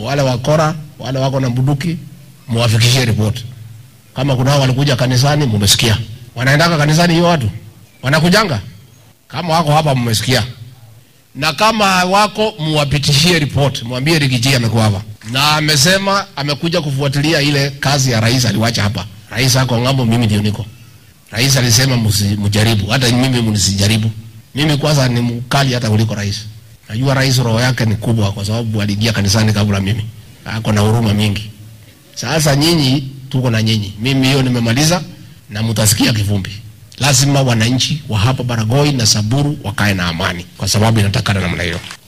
wale wakora, wale wako na bunduki, muwafikishie ripoti. Kama kuna hao walikuja kanisani, mumesikia. Wanaendaka kanisani hiyo watu wanakujanga, kama wako hapa, mmesikia. Na kama wako, muwapitishie ripoti, mwambie Rigiji amekuwa hapa na amesema amekuja kufuatilia ile kazi ya rais aliwacha hapa. Rais ako ng'ambo, mimi ndio niko. Rais alisema msijaribu, hata mimi mnisijaribu. Mimi kwanza ni mkali hata kuliko rais. Najua rais roho yake ni kubwa, kwa sababu aliingia kanisani kabla mimi, ako na huruma mingi. Sasa nyinyi, tuko na nyinyi. Mimi hiyo nimemaliza, na mtasikia kivumbi. Lazima wananchi wa hapa Baragoi na Samburu wakae na amani, kwa sababu inatakana namna hiyo.